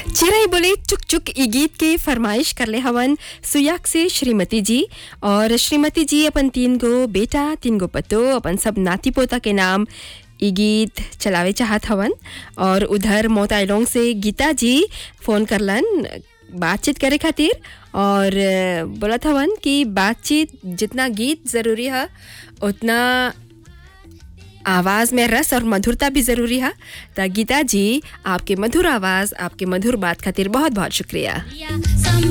चिरई बोले चुक चुक ई गीत के फरमाइश करले हवन सुयाक से श्रीमती जी और श्रीमती जी अपन तीन गो बेटा तीन गो पतो अपन सब नाती पोता के नाम ई गीत चलावे चाहत हवन और उधर मोताइलोंग से गीता जी फोन करलन बातचीत करे खातिर और अ, बोलत हवन कि बातचीत जितना गीत ज़रूरी है उतना आवाज़ में रस और मधुरता भी ज़रूरी है तो गीता जी आपके मधुर आवाज़ आपके मधुर बात खातिर बहुत बहुत शुक्रिया Yeah, some